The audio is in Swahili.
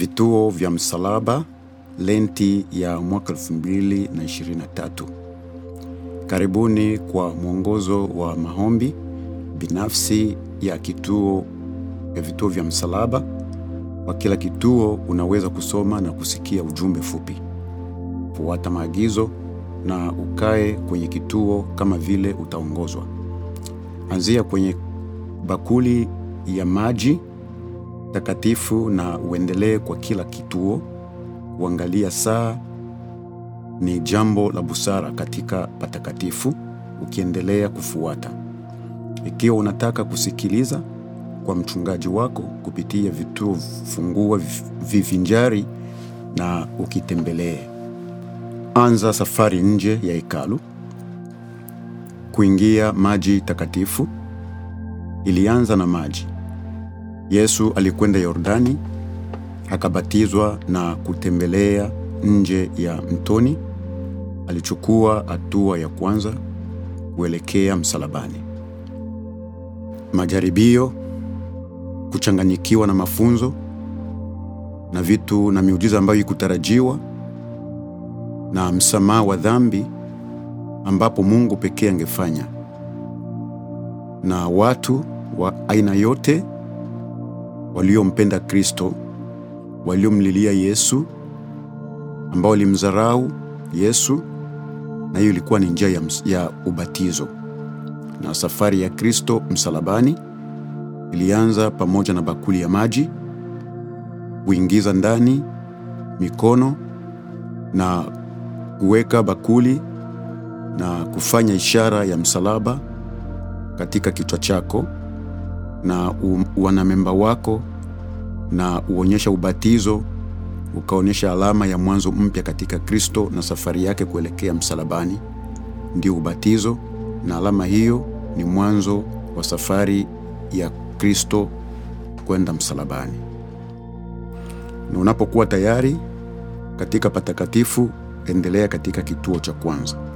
Vituo vya Msalaba, Lenti ya mwaka 2023. Karibuni kwa mwongozo wa maombi binafsi ya kituo ya vituo vya Msalaba. Kwa kila kituo unaweza kusoma na kusikia ujumbe fupi. Fuata maagizo na ukae kwenye kituo kama vile utaongozwa. Anzia kwenye bakuli ya maji takatifu na uendelee kwa kila kituo. Kuangalia saa ni jambo la busara katika patakatifu, ukiendelea kufuata. Ikiwa unataka kusikiliza kwa mchungaji wako kupitia vituo, fungua vivinjari na ukitembelee. Anza safari nje ya hekalu. Kuingia maji takatifu ilianza na maji. Yesu alikwenda Yordani akabatizwa na kutembelea nje ya mtoni. Alichukua hatua ya kwanza kuelekea msalabani. Majaribio, kuchanganyikiwa na mafunzo na vitu na miujiza ambayo ikutarajiwa na msamaha wa dhambi ambapo Mungu pekee angefanya, na watu wa aina yote waliompenda Kristo, waliomlilia Yesu, ambao walimdharau Yesu, na hiyo ilikuwa ni njia ya, ya ubatizo. Na safari ya Kristo msalabani ilianza pamoja na bakuli ya maji, kuingiza ndani mikono na kuweka bakuli na kufanya ishara ya msalaba katika kichwa chako na wanamemba wako na uonyesha ubatizo ukaonyesha alama ya mwanzo mpya katika Kristo na safari yake kuelekea msalabani, ndio ubatizo, na alama hiyo ni mwanzo wa safari ya Kristo kwenda msalabani. Na unapokuwa tayari katika patakatifu, endelea katika kituo cha kwanza.